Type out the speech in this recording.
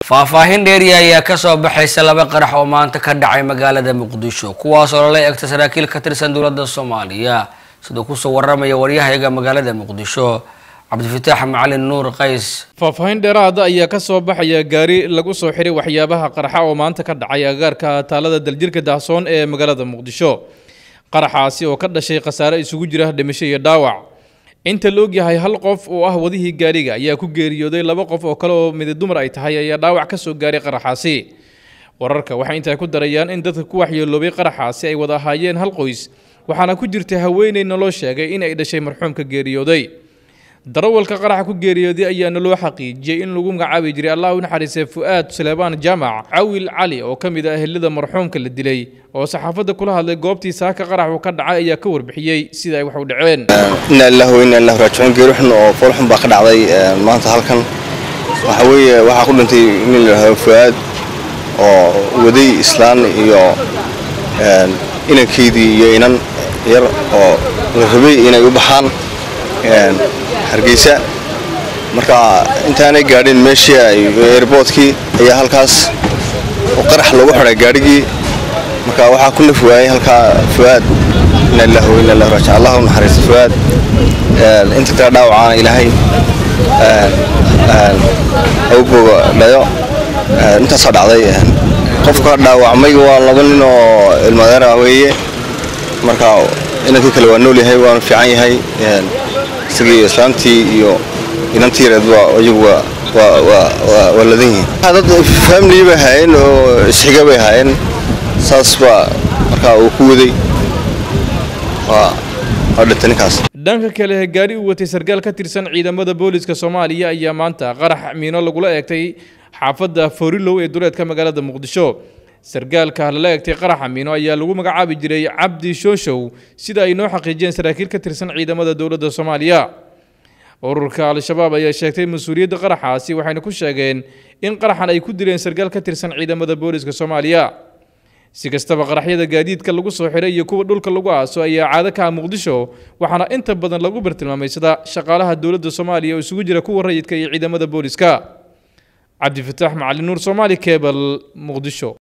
faahfaahin dheeriya ayaa kasoo baxaysa laba qarax oo maanta ka dhacay magaalada muqdisho kuwaas oo lala egta saraakiil ka tirsan dowladda soomaaliya siduu kusoo waramaya waryahayaga magaalada muqdisho cabdifitaax macalin nuur qays faahfaahin dheeraada ayaa ka soo baxaya gaari lagu soo xiray waxyaabaha qarxa oo maanta ka dhacay agaarka taalada daljirka dahsoon ee magaalada muqdisho qaraxaasi oo ka dhashay khasaare isugu jira dhimasho iyo dhaawac inta la ogyahay hal qof oo ah wadihii gaariga ayaa ku geeriyooday laba qof oo kale oo midi dumar ay tahay ayaa dhaawac ka soo gaaray qaraxaasi wararka waxay intaa ku darayaan in dadka ku waxyeeloobay qaraxaasi ay wada ahaayeen hal qoys waxaana ku jirta haweeney naloo sheegay in ay dhashay marxuumka geeriyooday darawalka qaraxa ku geeriyooday ayaana loo xaqiijiyey in lagu magacaabi jiray allah u naxariisay fu'aad suleebaan jaamac cawil cali oo ka mid ah ehelada marxuumka la dilay oo saxaafadda kula hadlay goobtii saaka qarax uu ka dhacay ayaa ka warbixiyey sida ay wax u dhaceen inna lillahi wa inna ilaahi raajicuun geeri xun oo fool xun baa ka dhacday maanta halkan waxa weeye waxaa ku dhintay nin la yidhaahdo fu'aad oo waday islaan iyo inankeydii iyo inan yar oo la rabay inay u baxaan hargeysa marka intaanay gaadhin meeshii airboodkii ayaa halkaas qarax loogu xidhay gaadhigii marka waxaa ku naf waayey halkaa fu'aad inna lillahi wa inna ilaahi raajicuun allah u naxariisto fu'aad inta kale dhaawacaana ilaahay awbooga dhayo intaasaa dhacday qofka dhaawacmay waa laba nin oo ilmadeer ah weeye marka inankii kale waa nool yahay waanu fiican yahay isagii islaantii iyo inantii yareedba iyagu waa ladan yihiin dad family bay ahaayeen oo isxiga bay ahaayeen saas baa markaa uu ku waday waa dhintay ninkaas dhanka kale gaari uu watay sarkaal ka tirsan ciidamada booliska soomaaliya ayaa maanta qarax miino lagula eegtay xaafadda forilow ee duleedka magaalada muqdisho sarkaalka lala egtay qaraxa miino ayaa lagu magacaabi jiray cabdi shooshow sida ay noo xaqiijiyeen saraakiil ka tirsan ciidamada dowladda soomaaliya ururka al-shabaab ayaa sheegtay mas-uuliyadda qaraxaasi waxayna ku sheegeen in qaraxan ay ku dileen sarkaal ka tirsan ciidamada booliska soomaaliya si kastaba qaraxyada gaadiidka lagu soo xiray iyo kuwa dhulka lagu aaso ayaa caado ka ah muqdisho waxaana inta badan lagu bartilmaamaysada shaqaalaha dowladda soomaaliya oo isugu jira kuwa rayidka iyo ciidamada booliska cabdifataax macalin nuur soomaali kebal muqdisho